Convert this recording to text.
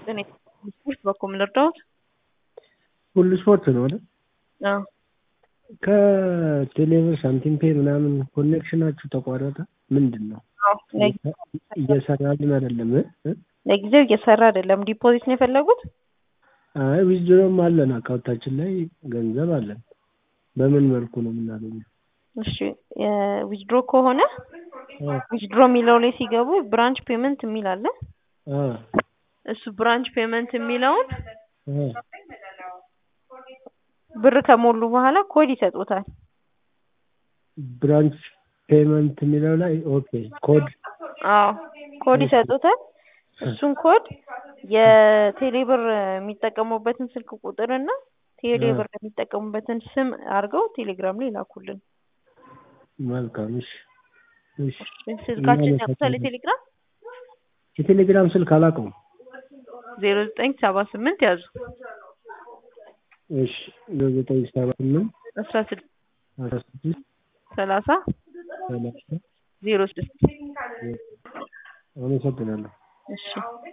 እኔ ስፖርት በኩል ልርዳዎት? ሁሉ ስፖርት ነው አይደል? አዎ ከቴሌብር ሳንቲም ፔ ምናምን ኮኔክሽናችሁ ተቋረጠ? ምንድን ነው? አዎ እየሰራልን አይደለም እ? ለጊዜው እየሰራ አይደለም። ዲፖዚት ነው የፈለጉት? አይ ዊዝድሮም አለን አካውንታችን ላይ ገንዘብ አለን። በምን መልኩ ነው የምናገኘው? እሺ ዊዝድሮ ከሆነ ዊዝድሮ የሚለው ላይ ሲገቡ ብራንች ፔመንት የሚል አለ። አ እሱ ብራንች ፔመንት የሚለውን አ ብር ከሞሉ በኋላ ኮድ ይሰጡታል። ብራንች ፔመንት የሚለው ላይ ኦኬ ኮድ አዎ ኮድ ይሰጡታል። እሱን ኮድ የቴሌብር የሚጠቀሙበትን ስልክ ቁጥር እና ቴሌብር የሚጠቀሙበትን ስም አድርገው ቴሌግራም ላይ ላኩልን። መልካም እሺ እሺ ስልካችን ያውቁታል የቴሌግራም የቴሌግራም ስልክ አላውቀውም። ዜሮ ዘጠኝ ሰባ ስምንት ያዙ እሺ ዘጠኝ ሰባ ስምንት አስራ ስድስት አስራ ስድስት ሰላሳ ሰላሳ ዜሮ ስድስት አመሰግናለሁ። እሺ